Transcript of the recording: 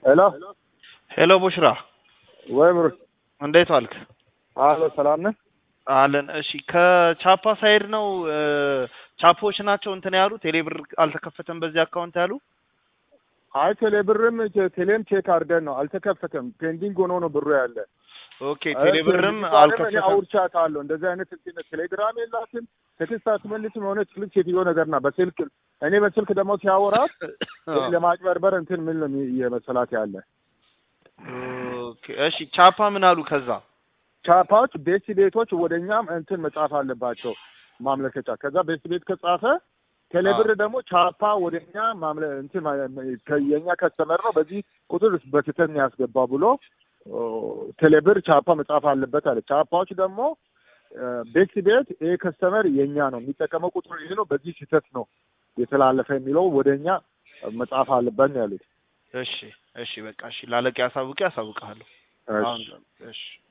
ሄሎ ሄሎ ቡሽራ ወይ ብሩ እንዴት ዋልክ? አሎ ሰላም ነህ? አለን። እሺ ከቻፓ ሳይድ ነው እ ቻፖች ናቸው እንትን ያሉ ቴሌብር አልተከፈተም በዚህ አካውንት ያሉ። አይ ቴሌብርም ቴሌም ቼክ አድርገን ነው አልተከፈተም። ፔንዲንግ ሆኖ ነው ብሩ ያለ። ኦኬ ቴሌብርም እኔ አልከፈተም። አውርቻታለሁ። እንደዚህ አይነት እንትን ቴሌግራም የላትም ቴክስት አትመልስም። የሆነች ልጅ ሴትዮ ነገር ና በስልክ እኔ በስልክ ደግሞ ሲያወራት ለማጭበርበር እንትን ምን ነው የመሰላት ያለ ኦኬ እሺ ቻፓ ምን አሉ ከዛ? ቻፓዎች ቤት ቤቶች ወደ እኛም እንትን መጻፍ አለባቸው ማምለከቻ። ከዛ ቤት ቤት ከጻፈ ቴሌብር ደግሞ ቻፓ ወደ እኛ ማምለ እንትን ማ- የእኛ ከስተመር ነው በዚህ ቁጥር በስህተት ነው ያስገባ ብሎ ኦ፣ ቴሌብር ቻፓ መጻፍ አለበት አለ። ቻፓዎች ደግሞ እ፣ ቤት ቤት ይሄ ከስተመር የእኛ ነው የሚጠቀመው ቁጥር ይሄ ነው በዚህ ስህተት ነው የተላለፈ የሚለው ወደ እኛ መጻፍ አለበት ነው ያሉት። እሺ እሺ በቃ እሺ ላለቄ አሳውቄ አሳውቅሃለሁ። አሁን እሺ። እሺ